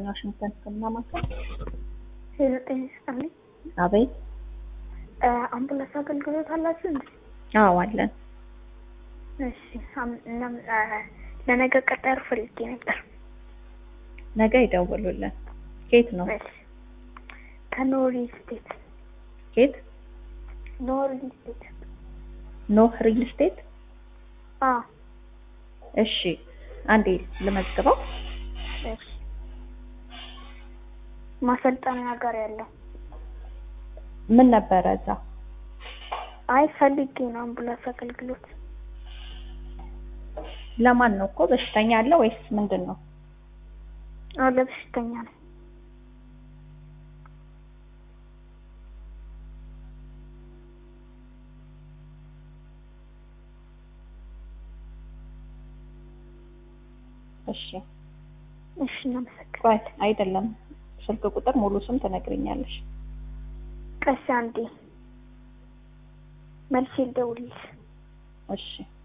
ዋሽንግተን ህክምና ማዕከል። ሄሎ ጤና ይስጥልኝ። አቤት። አምቡላንስ አገልግሎት አላችሁ እንዴ? አዎ አለን። እሺ አም- እናም አ፣ ለነገ ቀጠሮ ፈልጌ ነበር። ነገ ይደውሉልን። ኬት ነው? እሺ ከኖሪ ስቴት ኬት? ኖሪ ስቴት ኖህ ሪል ስቴት። አ እሺ አንዴ ልመዝግበው። እሺ ማሰልጠኛ ጋር ያለው ምን ነበረ እዛ? አይ ፈልጌ ነው አምቡላንስ አገልግሎት ለማን ነው እኮ በሽተኛ አለ ወይስ ምንድን ነው? አዎ ለበሽተኛ ነው። እሺ እሺ እናመሰግናለን። ቆይ አይደለም፣ ስልክ ቁጥር ሙሉ ስም ትነግሪኛለሽ። ቀስ አንዴ መልሼ ልደውልልሽ። እሺ